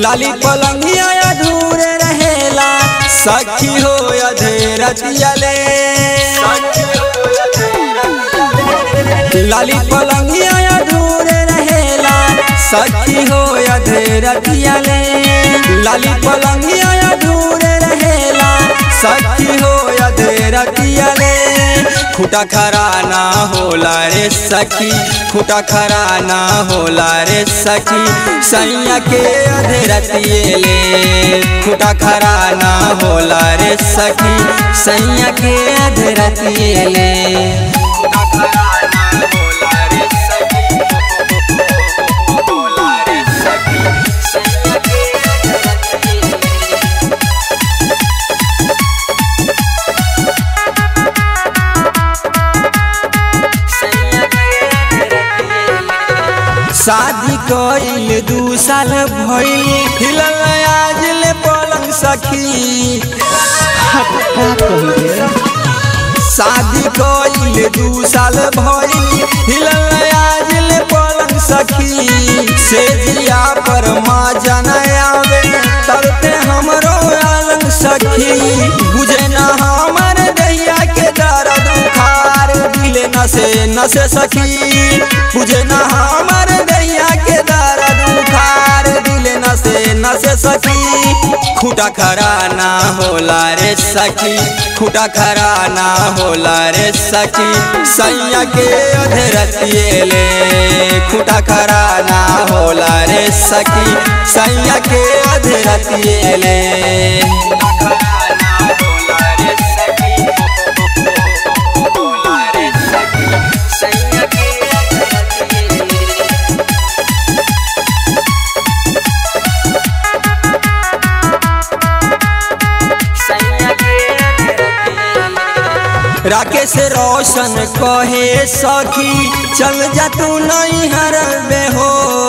लाली पलंगिया अधूरे रहेला सखी हो अधेरतिया ले लाली पलंगिया अधूरे रहेला सखी हो अधेरतिया ले लाली पलंगिया अधूरे रहेला सखी हो अधेरतिया ले खुटा खरा ना होला रे सखी खुटा खरा ना होला रे सखी सैया के अधेरतिए ले खुटा खरा ना होला रे सखी सैया के अधेरतिए ले खुटा खरा ना होला रे सखी होला रे सखी सैया के अधेरतिए ले शादी कइल दू साल भइल हिलल आज ले पलंग सखी शादी कइल दू साल भइल हिलल आज ले पलंग सखी से जिया पर माँ जन आवे तरते हमरो आलंग सखी बुझे ना हमर दैया के दर्द उखार दिले नसे नसे सखी बुझे ना हमर दैया के दर्द उखार दिले नसे नसे सखी खुटा खरा ना होला रे सखी खुटा खरा ना होला रे सखी सैया के अधरतिए ले खुटा खरा ना होला रे सखी सैया के अधरतिए ले खुटा खरा ना होला रे सखी होला रे सखी सैया के अधरतिए ले राकेश रोशन कहे सखी चल जा तू नहीं हरबे हो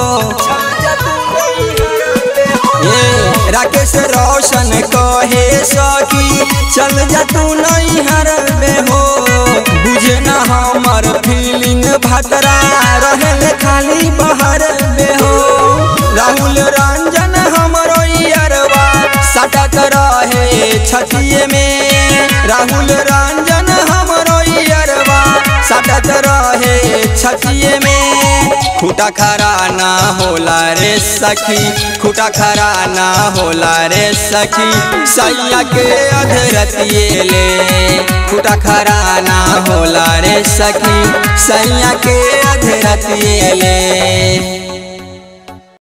ये राकेश रोशन कहे सखी चल जा तू नहीं हरबे हो बुझे ना हमर फीलिंग भतरा रहे खाली बहर बे हो राहुल रंजन हमरो यरवा सटक रहे छतिए में राहुल रंजन हमरो यरवा सटक रहे छतिए में खुटा खरा ना होला रे सखी खुटा खरा ना होला रे सखी सैया के अधरतिए ले खुटा खरा ना होला रे सखी सैया के अधरतिए ले